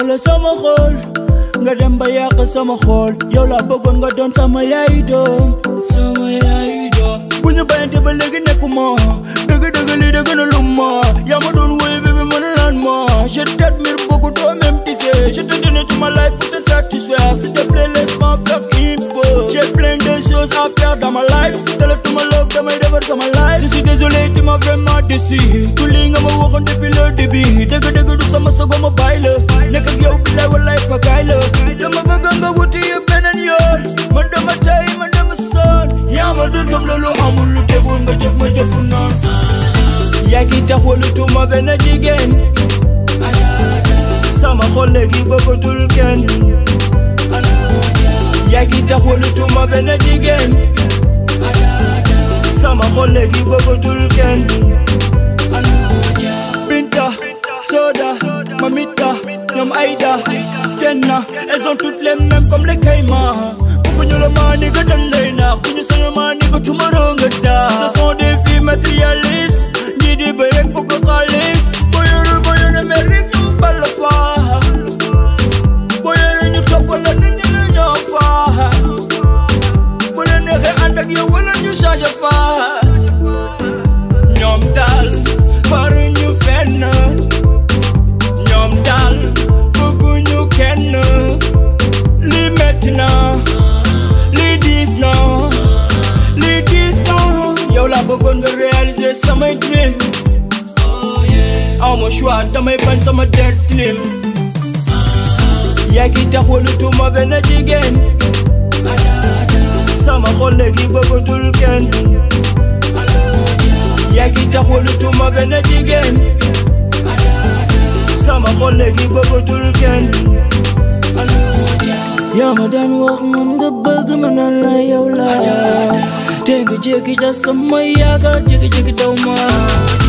la sama xol nga dem ba yàq sama xol yow laa bëggoon nga doon sama yaay doom sama yaay doom bu ñu bayante ba léegi nekkuma dëgg dëgg lii dëgg na lu ma yaa ma doon woy bébé mën naan ma je t'admire beaucoup toi même tu sais je te donne toute ma life pour te satisfaire s'il te plaît laisse-moi faire une pause j'ai plein de choses à faire dans ma life dala tuma love damay defar sama life je suis désolé tu m'as vraiment déçu tout lii nga ma waxoon depuis le début dëgg dëgg du sama sago ma bàyyi la nekk ak yow bilaay walaay pagaay la dama bëgg nga wuti yëpp beneen yoon man dama tay man dama sonn yaa ma dul gëm loolu amul lu tegul nga jëf ma jëfu noon yaa ngi tax walutuma benn jigéen sama xol léegi bëggatul kenn yaa ngi tax walutuma benn jigéen sama xol léegi bëggatul kenn Binta Soda Mamita ñoom Aïda Kenna elles ont toutes les mêmes comme les caïmans bëgguñu la maa ni nga dañ lay naax bu ñu sañoon maa ni nga tumaroo nga daa ce sont des filles matérialistes ñii di bëy rek bëgg xaalis boo yorul boo yore mer rek ñu bal faa boo yore ñu toppal la nit ñi la ñoo faa bu leen neexee ànd ak yow wala ñu changé faa ñoom daal faruñu fenn ñoom daal bëgguñu kenn li metti na li diis na li diis na yow laa bëggoon nga réaliser samay dream aw ma choix damay bañ sama der tilim yaa ngi tax walutuma benn jigéen sama xol léegi bëggatul kenn yaa ngi tax walutuma benn jigéen sama xol léegi bëggatul kenn yaa ma daan wax moom nga bëgg ma naan la yow la te nga jékki ja sama yaakaar jékki-jékki daw ma